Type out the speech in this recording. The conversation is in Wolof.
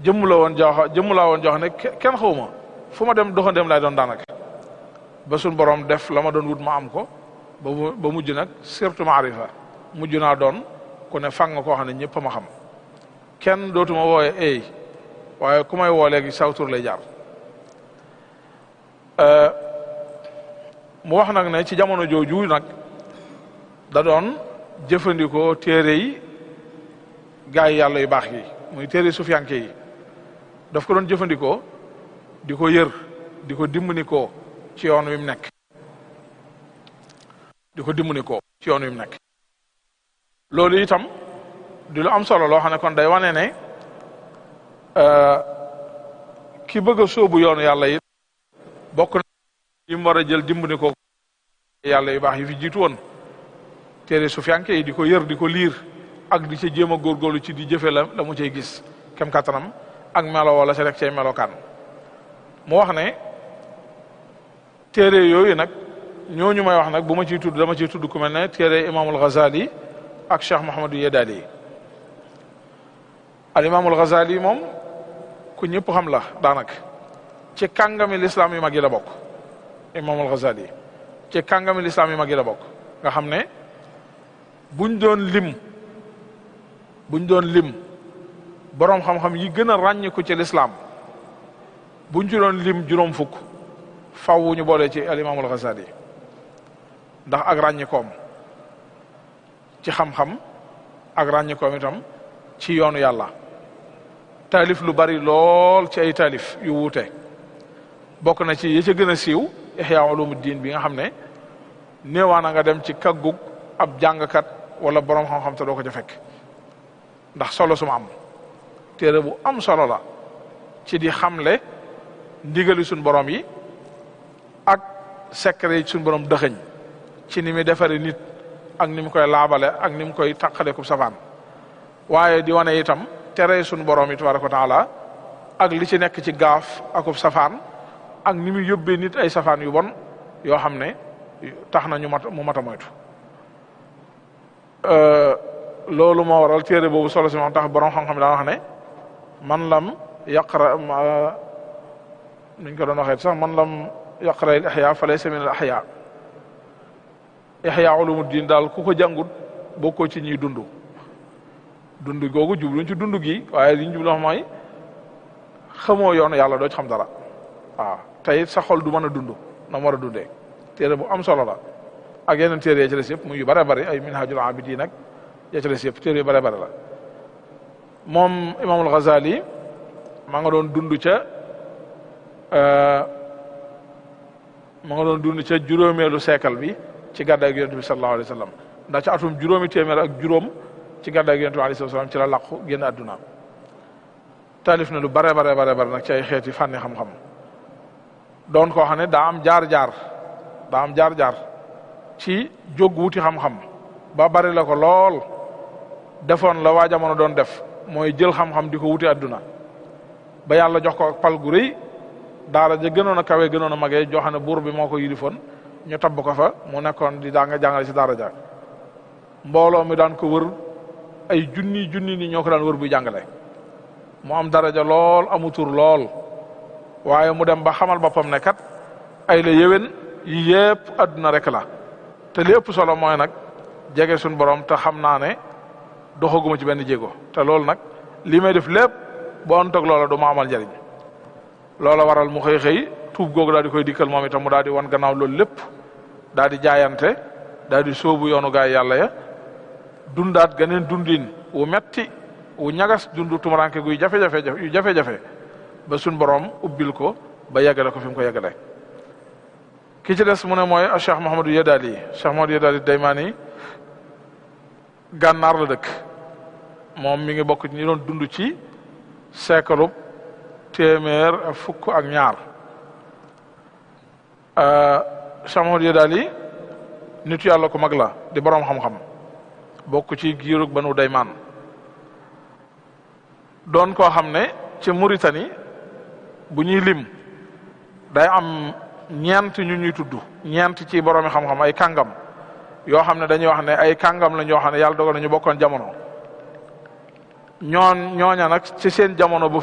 jëmm la woon jox jëmm laa woon jox ne kenn xawma fu ma dem doxandem lay doon daanaka ba suñ borom def la ma doon wut ma am ko ba ba mujj nag surtout maarifa mujj naa doon ku ne fang nga koo xam ne ñëpp ma xam kenn dootuma wooye ey waaye ku may woo léegi sawtur lay jaar mu wax nag ne ci jamono jooju nag da doon jëfandikoo téere yi gaa yi yàlla yu baax yi muy téere sufiyanke yi daf ko doon jëfandikoo di ko yër di ko dimbali ko ci yoon wi mu nekk di ko dimbali ko ci yoon wi mu nekk loolu itam di lu am solo loo xam ne kon day wane ne ki bëgg a sóobu yoonu yàlla yi bokk na yi mu war a jël dimbali ko yàlla yu baax yi fi jiitu woon téere sufiyanke yi di ko yër di ko liir ak di ca jéem a góorgóorlu ci di jëfe la la mu cay gis kem kattanam ak melo wala sa rek cay melokaan mu wax ne téere yooyu nag ñooñu may wax nag bu ma ciy tudd dama ciy tudd ku mel ne téere imaamul Ghazali ak Cheikh Mouhamadou Yedali al imaamul Ghazali moom ku ñëpp xam la daanaka ci kàngami lislaam yu mag yi la bokk imaamul Ghazali ci kàngami lislaam yu mag yi la bokk nga xam ne buñ doon lim buñ doon lim boroom xam-xam yi gën a ràññiku ci lislaam buñ ci doon lim juróom fukk faw ñu boole ci al imaamul Ghazali ndax ak ràññikoom ci xam-xam ak ràññikoom itam ci yoonu yàlla taalif lu bari lool ci ay taalif yu wuute bokk na ci yi ca gën a siiw ihya ulumuddin bi nga xam ne néewaana nga dem ci kaggug ab jàngkat wala boroom xam-xam te doo ko ca fekk ndax solo suma am téere bu am solo la ci di xamle ndigali suñ borom yi ak secret yi suñ borom dëxëñ ci ni muy defare nit ak ni mu koy laabale ak ni mu koy taqale ku safaan waaye di wane itam tere suñ borom yi tabaraka wa taala ak li ci nekk ci gaaf akub safaan ak ni muy yóbbee nit ay safaan yu bon yoo xam ne tax na ñu mat mu mat a moytu loolu moo waral téere boobu solo si moom tax borom xam-xam daan wax ne man lam yaqra nuñ ko doon waxee sax man lam yaqra al ihya fa laysa min al ahya ihya ulumuddin daal ku ko jàngut bokkoo ci ñuy dund dund googu jubluñ ci dund gi waaye liñ jublu mooy xamoo yoonu yàlla doo ci xam dara waaw tey sa xol du mën a dund na mu war a dundee téere bu am solo la ak yeneen téere ya ci des yëpp muy yu bare bari ay minhajul abidin nag ya ci des yëpp téere yu bare bare la moom imaamul Ghazali maa nga doon dund ca ma nga doon dund ca juróomeelu siècle bi ci gàddaay gi yonent bi sallallahu alayhi wa sallam ndax ca atum juróomi téeméer ak juróom ci gàddaay gi yonent bi alayhi salaam ci la làqu génn àdduna taalif na lu bare bare bare bare nag ci ay xeeti fànni xam-xam doon koo xam ne daa am jaar-jaar daa am jaar-jaar ci jóg wuti xam-xam ba bari la ko lool defoon la waa jamono doon def mooy jël xam-xam di ko wuti àdduna ba yàlla jox ko pal gu rëy daara ja gënoon a kawe gënoon a magee joo xam ne buur bi moo ko yilifoon ñu tabb ko fa mu nekkoon di daa nga jàngale ci daara ja mbooloo mi daan ko wër ay junni junni ni ñoo ko daan wër buy jàngale mu am daraja lool amu tur lool waaye mu dem ba xamal boppam ne kat ay la yéwén yi yëpp àdduna rek la te li ëpp solo mooy nag jege suñ borom te xam naa ne doxaguma ci benn jéego te loolu nag li may def lépp bu antoog loola du ma amal njariñ loola waral mu xëy xëy tuub googu daal di koy dikkal moom itam mu daal di wan gannaaw loolu lépp daal di jaayante daal di sóobu yoonu gaay yàlla ya dundaat ganeen dundin wu metti wu ñagas dundu tumuranke guy jafe-jafe yu jafe-jafe ba suñ borom ubbil ko ba yeggale ko fi mu ko yeggale ki ci des mu ne mooy Cheikh Mouhamadou Yedali Cheikh Mouhamadou Yedali Daymaani gànnaar la dëkk moom mi ngi bokk ci ñi doon dund ci seekalu téeméer ak fukk ak ñaar Cheikh Mouhamadou Yedali nitu yàlla ku mag la di boroom xam-xam bokk ci giirug banu Daymaan doon koo xam ne ci Mauritanie bu ñuy lim day am ñeent ñu ñuy tudd ñeent ci boroomi xam-xam ay kàngam yoo xam ne dañuy wax ne ay kàngam la ñoo xam ne yàlla dogal na ñu bokkoon jamono ñoon ñooña nag ci seen jamono bu